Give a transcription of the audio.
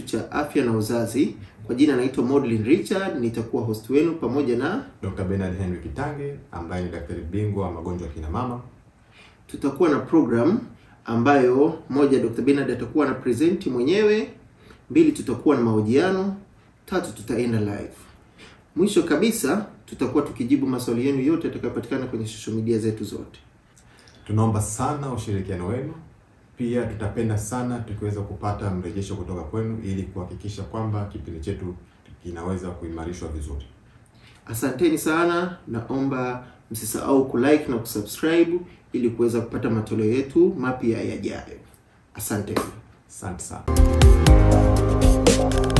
cha afya na uzazi. Kwa jina naitwa Modlin Richard, nitakuwa host wenu pamoja na Dr. Bernard Henry Kitange ambaye ni daktari bingwa wa magonjwa ya kina mama. tutakuwa na program ambayo moja, Dr. Bernard atakuwa na present mwenyewe, mbili, tutakuwa na mahojiano, tatu, tutaenda live. Mwisho kabisa tutakuwa tukijibu maswali yenu yote yatakayopatikana kwenye social media zetu zote. Tunaomba sana ushirikiano wenu. Pia tutapenda sana tukiweza kupata mrejesho kutoka kwenu ili kuhakikisha kwamba kipindi chetu kinaweza kuimarishwa vizuri. Asanteni sana, naomba msisahau kulike na kusubscribe ili kuweza kupata matoleo yetu mapya yajayo. Asante. Asante sana.